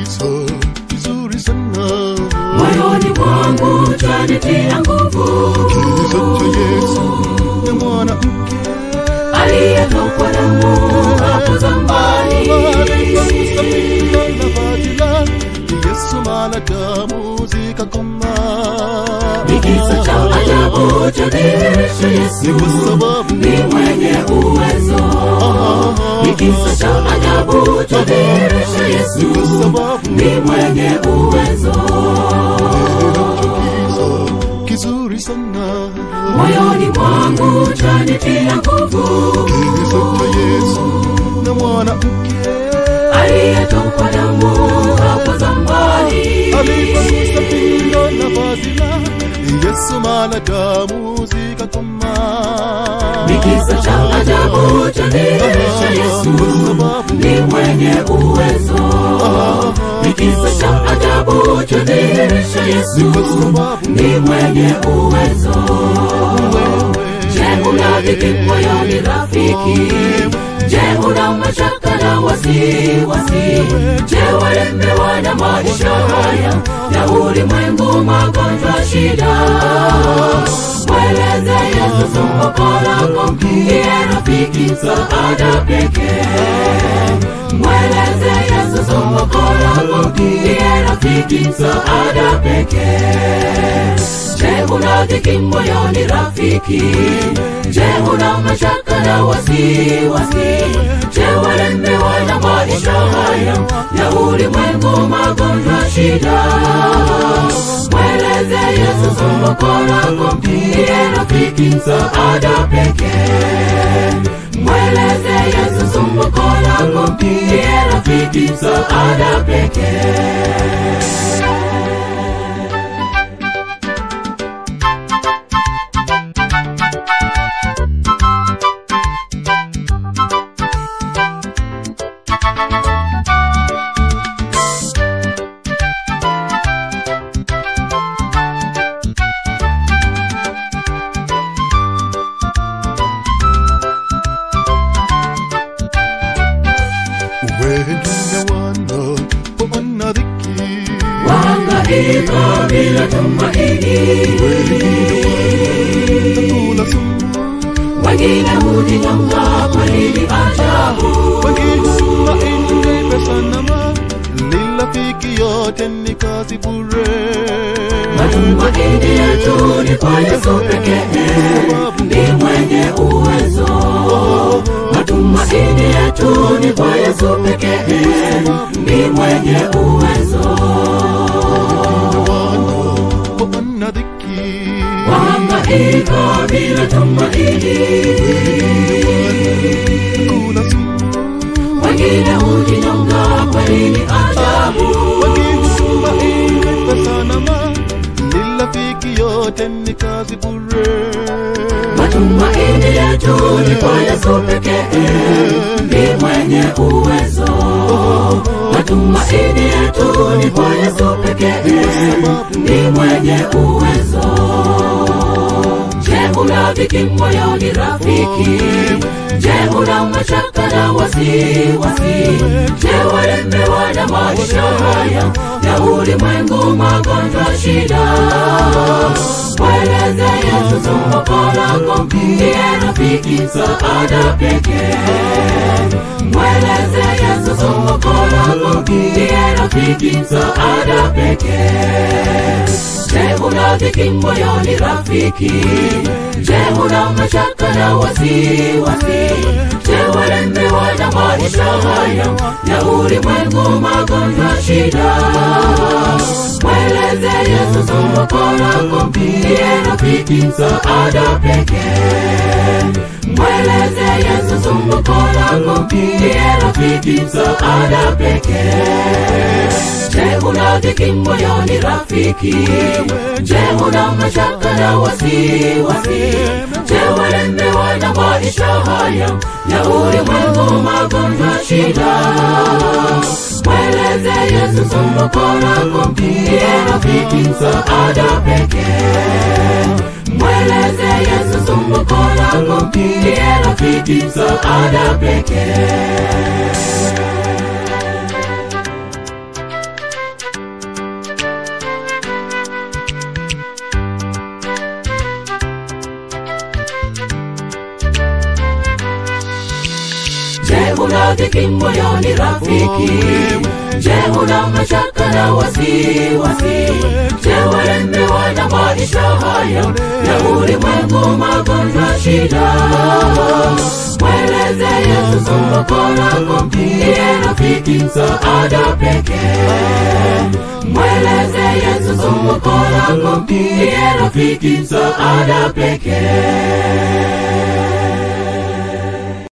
kisa kizuri sana moyoni mwangu chanitia nguvu kisa cha Yesu na mwanamke aliyetokwa damu hapo zamani alikagusa pindo la vazi lake Yesu mara damu zikakoma ni kisa cha ajabu cha dhihirisho Yesu ni kwa sababu ni mwenye uwezo ni kisa cha ajabu cha dhihirisho ni Yesu kwa sababu ni mwenye uwezo kisa kizuri sana moyoni mwangu chanitia nguvu kisa cha Yesu na mwanamke aliyetokwa damu hapo zamani alipogusa pindo la vazi lake Yesu mara damu zikakoma ni kisa cha ajabu cha dhihirisho Yesu kwa sababu ni mwenye uwezo ni kisa cha ajabu cha dhihirisho Yesu kwa sababu ni mwenye uwezo wewe je una dhiki moyoni rafiki je una mashaka na wasiwasi je walemewa na maisha haya ya ulimwengu magonjwa shida mweleze yesu somboko lako ndiye rafiki msaada pekee mweleze yesu somboko lako ndiye rafiki msaada pekee Je, una dhiki moyoni rafiki? Je, una mashaka na wasiwasi? Je, walemewa na maisha haya ya ulimwengu, magonjwa, shida? Mweleze Yesu somboko lako, ndiye rafiki msaada pekee. Mweleze Yesu somboko lako, ndiye rafiki msaada pekee. wengine wana wana dhiki Wahangaika bila tumaini, wengine wanakula sumu wengine hujinyonga kwa nini ajabu. wengine tumaini pesa na mali rafiki yote ni kazi bure Matumaini yetu ni kwa Yesu pekee, ni mwenye uwezo. Matumaini yetu ni kwa Yesu pekee, ni mwenye uwezo. wana dhiki Wahangaika bila tumaini, kula sumu wengine hujinyonga kwa nini ajabu. wengine tumaini pesa na mali rafiki yote ni kazi bure Matumaini yetu ni kwa Yesu pekee, ni mwenye uwezo. Matumaini yetu ni kwa Yesu pekee, ni mwenye uwezo. Je, una dhiki moyoni rafiki? Je, una mashaka na wasiwasi? Je, walemewa na maisha haya ya ulimwengu, magonjwa, shida? Mweleze Yesu somboko lako, ndiye rafiki msaada pekee. Mweleze Yesu somboko lako, ndiye rafiki msaada pekee. Je, una dhiki moyoni rafiki? Je, una mashaka na wasiwasi? Je, walemewa na maisha haya ya ulimwengu, magonjwa, shida? Mweleze Yesu somboko lako, ndiye rafiki msaada pekee. Mweleze Yesu somboko lako, ndiye rafiki msaada pekee. Je, una dhiki moyoni rafiki? Je, una mashaka na wasiwasi? Je, walemewa na maisha haya ya ulimwengu, magonjwa, shida? Mweleze Yesu somboko lako, ndiye rafiki msaada pekee. Mweleze Yesu somboko lako, ndiye rafiki msaada pekee. una dhiki moyoni rafiki je una mashaka na wasiwasi je walemewa na maisha haya ya ulimwengu magonjwa shida mweleze yesu somboko lako ndiye rafiki msaada pekee mweleze yesu somboko lako ndiye rafiki msaada pekee